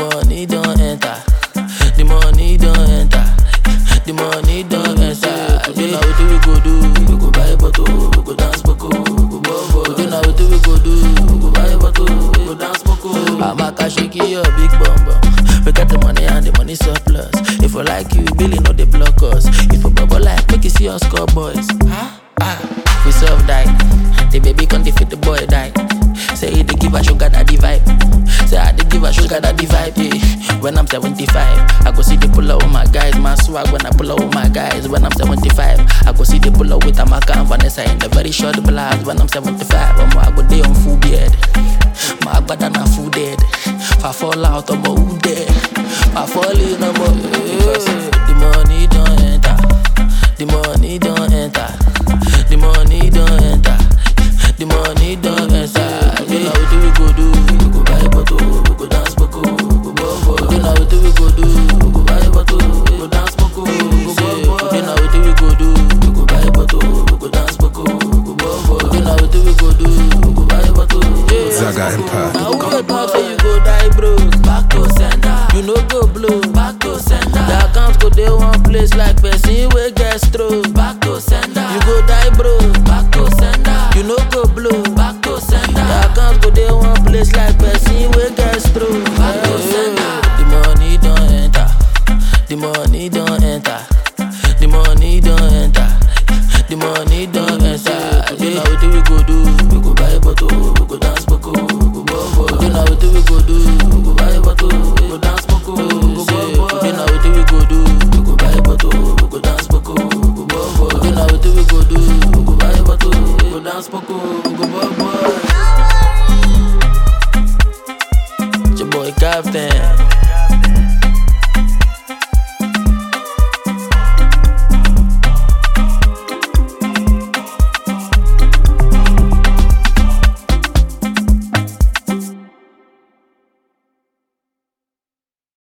money don't enter. The money don't enter. The money don't enter. Today now wetin we go do? We go buy bottle, we go dance boko, we go bobo. Today now wetin we go do? We go buy bottle, we go dance boko. Amaka shake your big bum bum. We got the money and the money surplus. If we like you, Billy no dey block us. If we bubble like, make you see us score boys. Huh? Ah, we serve die. The baby can't defeat the boy die. Say he dey give a sugar daddy vibe. Say I dey give a sugar daddy vibe. Eh. When I'm 75, I go see the pull up with my guys. My swag when I pull up with my guys. When I'm 75, I go see the pull up with Amaka and Vanessa in the very short blast. When I'm 75, I'm I go day on full beard. My bad na full dead. If I fall out, I'm a who dead. If I fall in, I'm a because the money don't enter. The money don't enter. The money don't enter. The money don't enter. You know what we go do? We go buy bottle, we go dance boko, we go bobo. You know what we go do? We go buy bottle, we go dance boko, we go bobo. You know what we go do? We go buy bottle, we go dance boko, we go bobo. You know what we go do? We go buy bottle, we go dance Zaga boko. Empire. Now who go talk say you go die broke? Back to sender. You no go blow. Back to sender. The accounts go dey one place like person wey get stroke. Back to sender. You go die broke. Back to sender. You no go blow. Back to sender. The accounts go dey one place like person wey get stroke. Back to sender. The money don enter. The money don enter. The money don enter. The money don enter. Today na wetin we go do? We go buy bottle, we go dance boko, we go bobo. Today na wetin we go do? We go buy bottle, we go dance boko, we go bobo. Today na wetin we go do? We go buy bottle, we go dance boko, we go bobo. Today na wetin we go do? We go buy bottle, we go dance boko, we go bobo. It's your boy Captain.